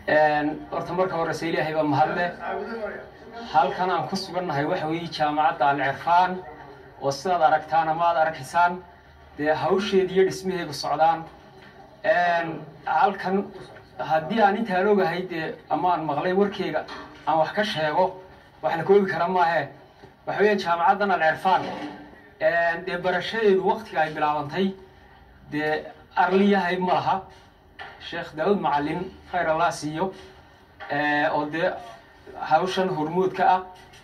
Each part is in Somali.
horta marka horeyse ilaahay baa mahadle halkan aan ku sugannahay waxa weeye jaamacadda alcirfaan oo sidaad aragtaan ama aad arkaysaan dee hawsheedi iyo dhismaheedu socdaan halkan haddii aan intaan ogahay dee ama aan maqlay warkeyga aan wax ka sheego wax la koobi kara maahe waxa weeye jaamacaddan alcirfaan dee barashadeedu waktiga ay bilaabantay dee arliyahay ma laha sheekh daawud macalin khayr allah siiyo oo dee hawshan hormuudka ah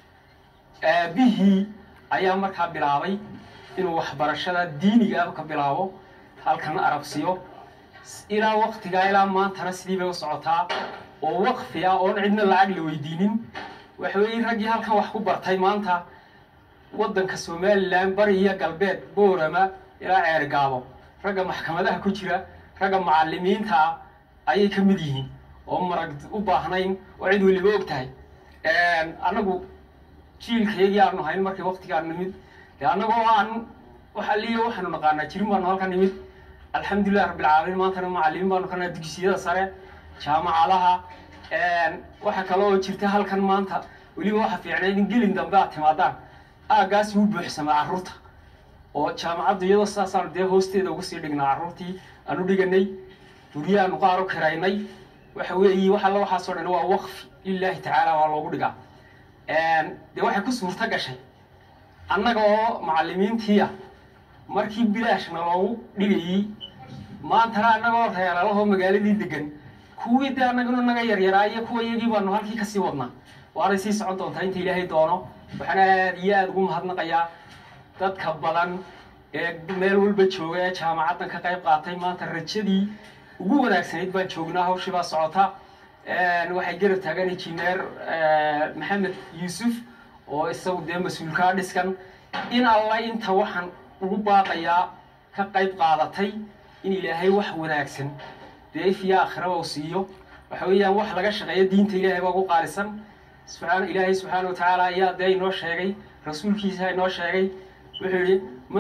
aabihii ayaa markaa bilaabay inuu waxbarashada diiniga ah ka bilaabo halkan arabsiyo ilaa waktigaa ilaa maantana sidii bay u socotaa oo waqfi ah oon cidna lacag la weydiinin waxa weeye raggii halkan wax ku bartay maanta waddanka somalilan bari iyo galbeed boorama ilaa ceergaabo ragga maxkamadaha ku jira ragga macalimiinta ah ayay ka mid yihiin oo marag u baahnayn oo cid weliba og tahay annagu jiilkaygii aanu hayn markii waktigaan nimid de annagoo aan waxa liya waxaanu naqaanaa jirin baanu halkan nimid alxamdulilah rabbilcaalamiin maantana macalimiin baanu kana dugsiyada sare jaamacadaha waxa kale oo jirta halkan maanta weliba waxa fiicnayd in gelin dambe aad timaadaan aaggaasi u buuxsamaa carruurta oo jaamacaddu iyadoo sidaasaanu dee hoosteeda ugu sii dhignaa carruurtii aanu dhiganay guryahaanu qaar u kiraynay waxa weeye wax alla waxaasoo dhan waa waqfi lilaahi tacaala waa loogu dhigaa dee waxay ku suurto gashay annaga oo macalimiintiia markii bilaashna loogu dhigayey maantana annagoo reelalahoo magaaladii degan kuwii dee annaguna naga yaryaraa iyo kuwa iyagii baanu halkii kasii wadnaa waanay sii socon doontaa inta ilaahay doono waxaan aad iyo aada ugu mahadnaqayaa dadka badan ee meel walba jooga ee jaamacaddan ka qayb qaatay maanta rajadii ugu wanaagsanayd baan joognaa hawshii baa socota waxay garab taagan injineer maxamed yuusuf oo isagu dee mas-uulkaa dhiskan in alla inta waxaan ugu baaqayaa ka qayb qaadatay in ilaahay wax wanaagsan dee ifiya aakhiraba u siiyo waxa weeyaan wax laga shaqeeyo diinta ilaahay baa ugu qaalisan subxaan ilaahay subxaana wa tacaala ayaa dee inoo sheegay rasuulkiisa inoo sheegay wuxuu yihi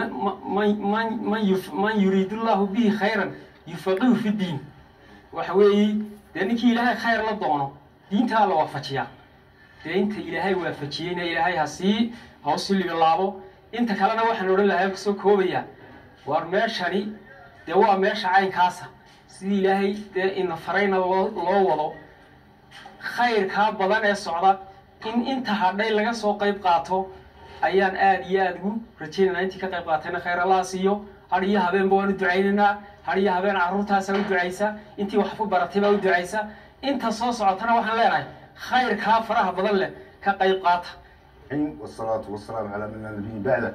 man yuriid llahu bihi khayran yufaqihu fi diin waxa weeye dee ninkii ilaahay khayr la doono diintaa la waafajiyaa dee inta ilaahay waafajiyeyna ilaahay ha sii ha usii libilaabo inta kalena waxaan odhan lahaa kusoo koobayaa war meeshani dee waa meesha caynkaasa sidii ilaahay dee ina farayna loo loo wado khayrkaa badan ee socda in inta hadhay laga soo qayb qaato ayaan aada iyo aada ugu rajaynaynaa intii ka qayb qaatayna khayr allaha siiyo har iyo habeenba waan u ducaynaynaa har iyo habeen carruurtaasaa u ducaysa intii wax ku baratay baa u ducaysa inta soo socotana waxaan leenahay khayrkaa faraha badan leh ka qayb qaata والصلاة والسلام على من النبي بعده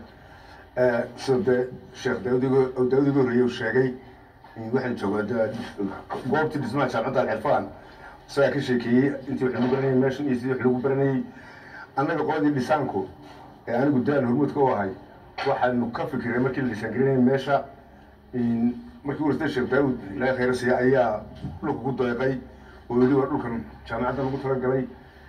sida sheekh daawudigo daawudigo horreeye uu sheegay waxaan joogaa goobtii dhismaha jaamacadda alcirfaan isagaa ka sheekeeyey intii wax lagu baranayay meeshan iyo sidii wax lagu baranayay annaga qoladii dhisaanku ee anigu daan hormuudka u ahay waxaanu ka fikiray markii la dhisaan gelinayay meesha markii warsta sheekh daawud ilaahay khayra siiya ayaa dhulka ku deeqay oo yidhi waa dhulkan jaamacadda lagu talagalay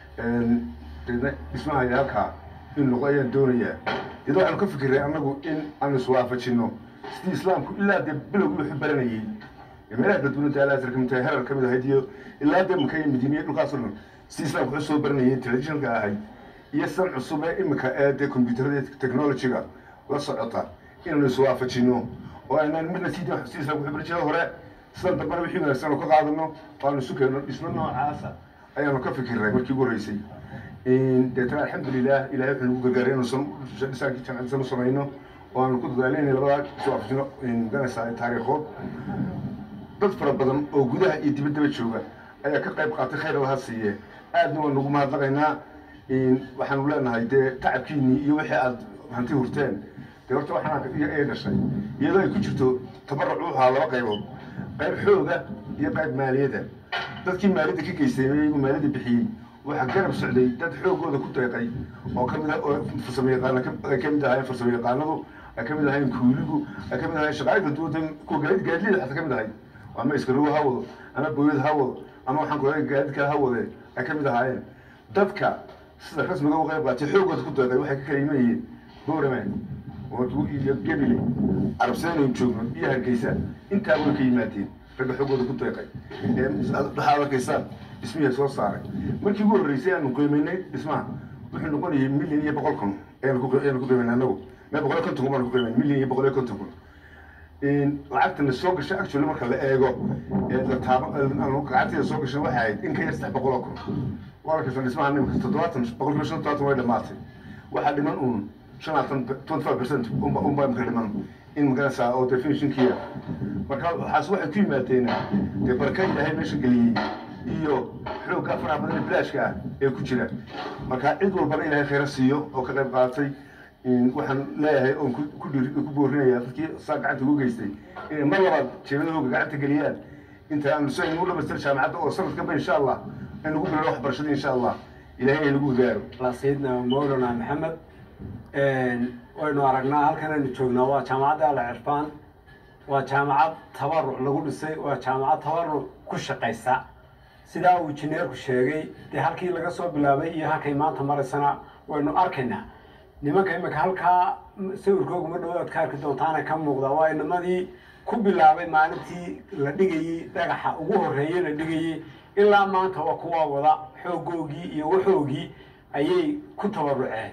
deedna dhismaha iyo halkaa in noqo ayaan doonayaa deed waxaanu ka fikiray annagu in aanu iswaafajino sidii islaamku ilaa dee bilowgii wuxuu baranayey meelaha kala duwananta alaasar kamid tahay herar kamid ahayd iyo ilaa dee maka iyo madiiniya dhulkaasoo dhan sidii islaamku wuxuu soo baranayay traditionalka ahayd iyo san cusub ee imika ee dee combyuutarada technologyga la socota inaanu iswaafajino oo aynaan midna sidii sidii islaamku wuxuu baran jiray hore sidan dambana wixii wanaagsan oo ka qaadano oo aanu isu keenno dhismo noocaasa ayaanu ka fikiray markii ugu horreysay deetana alxamdulilah ilahay wuxuu nagu gargaaray inuusan dhisaankii jamcadisan u samayno oo aanu ku dadaalayna labadaa iswaafajino maganaysaa taariikhood dad fara badan oo gudaha iyo dibaddaba jooga ayaa ka qayb qaatay khayr allaha siiye aadna waa nagu mahadnaqaynaa waxaanu leenahay dee tacabkiinii iyo wixii aad hanti hurteen dee horta waxaan ay dhashay iyadoo ay ku jirto tabaruc u ahaa laba qaybood qayb xooga iyo qayb maaliyadda dadkii maaliyadda ka geystay iyagu maaliyadda bixiyey waxaa garab socday dad xoogooda ku deeqay oo kamid ah oo farsamo yaqaana ay kamid ahaayeen farsamo yaqaanadu ay kamid ahaayeen kuuligu ay kamid ahaayeen shaqaalika duwada kuwa gaadiid gaadlida xataa kamid ahayd ama iskarogo ha wado ama booyad ha wado ama waxaan kuoga gaadiid kale ha wade ay kamid ahaayeen dadka sida rasmiga u qayb qaatay xoogooda ku deeqay waxay ka kala yimanayeen boorame iyo gebile carabsadaynu joogno iyo hargeysa intaa way ka yimaadeen ragga xoogooda ku deeqay waxaad arkaysaan dhismihii soo saaray markii ugu horreysay aanu qiimaynay dhismaha wuxuu noqonayay milyan iyo boqol kun ayaanu ku ayaanu ku qiimaynay annagu mee boqol iyo konton kun baanu ku qiimaynay milyan iyo boqol iyo konton kun lacagtana soo gashay actually marka la eego la taabo lacagteeda soo gashay waxay ahayd in ka yar saddex boqol oo kun waa arkaysan dhismaha nimika toddobaatan boqolkiiba shan todobaatan way dhamaatay waxaa dhiman uun shanaatan twenty five percent unba unba imka dhiman in magarasa oo dee finishinkiya marka waxaas waxay ku yimaadeen dee barka ilaahay meesha geliyey iyo xoogga faraha badan ee bilaashka ah ee ku jira marka cid walbana ilaahay khayra siiyo oo ka qayb qaadatay waxaan leeyahay oon ku dhir ku boorinaya dadkii saa gacanta ugu geystay inay mar labaad jeebadahooga gacanta geliyaan inta aanu si aynu u dhamaystir jaamacadda oo sanadkanba insha allah aynu ku bilowno waxbarashada insha allah ilaahay ay nagu gaaro sayidna mawlana maxamed waynu aragnaa halkan aynu joognaa waa jaamacadda ala cirfaan waa jaamacad tabaruc lagu dhisay waa jaamacad tabaruc ku shaqaysa sidaa uu injineerku sheegay dee halkii laga soo bilaabay iyo halkay maanta maraysana waynu arkaynaa nimanka imika halkaa sawirkooga ma dhow aad ka arki doontaana ka muuqda waa inamadii ku bilaabay maalintii la dhigayey dhagaxa ugu horreeyey la dhigayey ilaa maanta waa kuwa wada xoogoogii iyo waxoogii ayay ku tabaruceen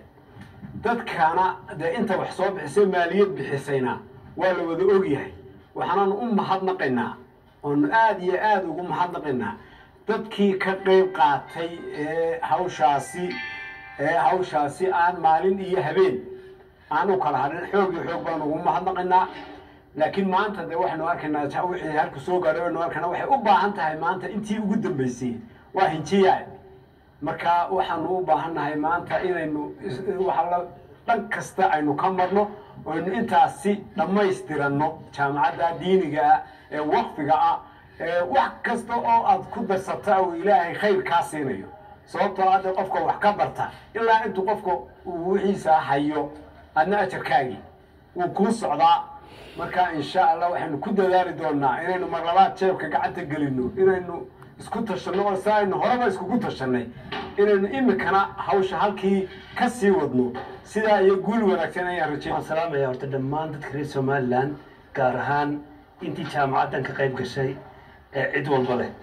dadkana dee inta wax soo bixisay maaliyad bixisayna waa la wada ogyahay waxaanaanu u mahadnaqaynaa oonu aada iyo aada ugu mahadnaqaynaa dadkii ka qayb qaatay ee hawshaasi ee hawshaasi aan maalin iyo habeen aan u kala hadhin xoog iyo xoog baanu ugu mahadnaqaynaa laakiin maanta dee waxaynu arkaynaa wixii halku soo gaadhay waynu arkaynaa waxay u baahan tahay maanta intii ugu dambeysay waa hinjiyaad marka waxaanu u baahannahay maanta inaynu waxala dhan kasta aynu ka marno aynu intaasi dhammaystiranno jaamacadda diiniga ah ee waqfiga ah ee wax kasta oo aad ku darsata uu ilaahay khayr kaa siinayo sababtoo hadda qofka wax ka barta ilaa intuu qofka uu wixiisa hayo adna ajarkaagii wuu kuu socdaa marka insha allah waxaynu ku dadaali doonaa inaynu marlabaad jeebka gacanta gelino inaynu isku tashanno oo si aynu horeba iskugu tashanay inaynu imikana hawsha halkii ka sii wadno sidaa iyo guul wanaagsan ayaan rajay waxaan salaamaya horta dhammaan dadka reer somalilan gaar ahaan intii jaamacaddan ka qayb gashay ee cid walba leh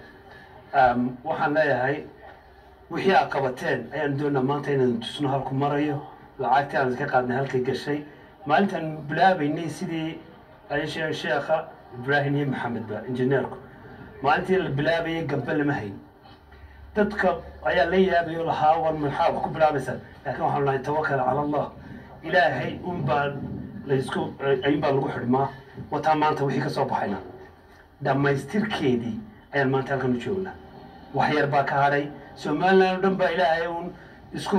waxaan leeyahay wixii aad qabateen ayaan doonaa maanta inaan tusno halku marayo lacagtii aan iska qaadnay halkay gashay maalintaan bilaabaynay sidii ay sheekha ibraahim iyo maxamedba injineerku maalintii la bilaabayay gabbe lama hayn dadka ayaa la yaabay oo lahaa war maxaa wax ku bilaabaysaa laakiin waxaan lahay tawakal cala allah ilaahay unbaa laysku ayunbaa lagu xidhmaa wataa maanta wixii ka soo baxayna dhammaystirkeedii ayaan maanta halkan u joognaa wax yar baa ka hadhay somaliland oo dhan baa ilaahay uun isku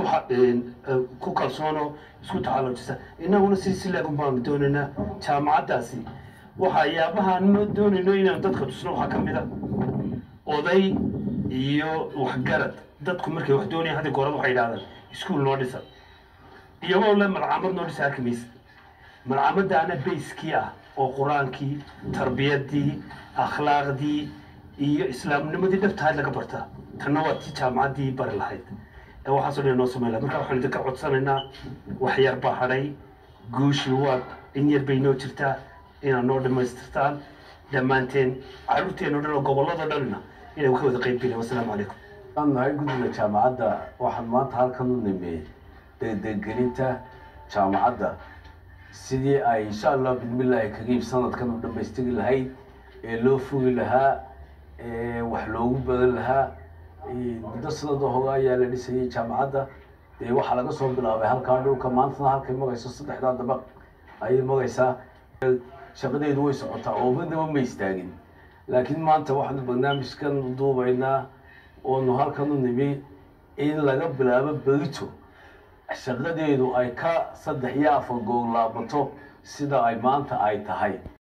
ku kalsoono isku taxalloojisa innaguna si silagun baanu doonaynaa jaamacaddaasi waxyaabahaan ma doonayno inaan dadka tusno waxaa ka mid a oday iyo waxgarad dadku markay wax doonayaan hadda goorada waxay yidhahdaan iskuul noo dhisa iyagoo le malcamad noo dhisa arki maysa malcamadaana bayskii ah oo qur-aankii tarbiyaddii akhlaaqdii iyo islaamnimadii dhabtahayd laga bartaa tanna waa tii jaamacaddii bari lahayd ee waxaasoo dhan noo samayn laha marka waxaan idinka codsanaynaa wax yar baa hadhay guushii waa in yar bay noo jirtaa inaad noo dhammaystirtaan dhammaanteen carruurteen o dhan oo gobolladoo dhanna inay ka wada qayb geliyaan wasalaamu calaykum aan nahay guddiga jaamacadda waxaan maanta halkan u nimey degdeggelinta jaamacadda sidii ay insha allah bidmillaahi kagiib sanadkan u dhammaystiri lahayd ee loo fogi lahaa ee wax loogu badan lahaa muddo sanada hoga ayaa la dhisayay jaamacadda dee waxaa laga soo bilaabay halkaa dhulka maantana halkay magayso saddexdaa dabaq ayay magaysaa shaqadeedu way socotaa oo midnaba ma istaagin laakiin maanta waxaanu barnaamijkan duubaynaa oonu halkan u nimi in laga bilaabo berito shaqadeedu ay ka saddex iyo afar goor laabato sida ay maanta ay tahay